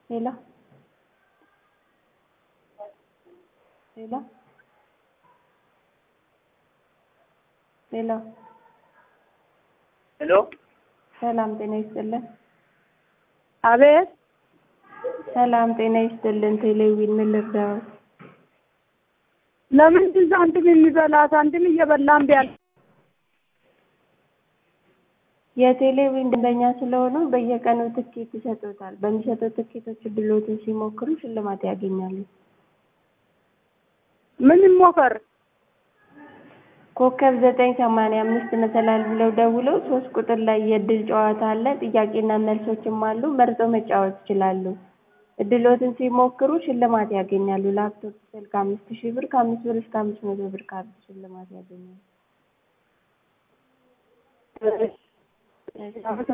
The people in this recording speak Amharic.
ሄሎ ሄሎ ሄሎ ሄሎ ሰላም ጤና ይስጥልን። አቤት ሰላም ጤና ይስጥልን። ቴሌቪዥን ምን ልርዳዎት? ለምንድን ሳንቲም የሚበላ ሳንቲም እየበላን ቢያል የቴሌቪዥን ደንበኛ ስለሆኑ በየቀኑ ትኬት ይሰጡታል። በሚሰጡት ትኬቶች እድሎትን ሲሞክሩ ሽልማት ያገኛሉ። ምን ይሞከር? ኮከብ ዘጠኝ ሰማንያ አምስት መሰላል ብለው ደውለው ሶስት ቁጥር ላይ የእድል ጨዋታ አለ። ጥያቄና መልሶችም አሉ። መርጠው መጫወት ይችላሉ። እድሎትን ሲሞክሩ ሽልማት ያገኛሉ። ላፕቶፕ፣ ስልክ አምስት ሺህ ብር ከአምስት ብር እስከ አምስት መቶ ብር ካርድ ሽልማት ያገኛሉ።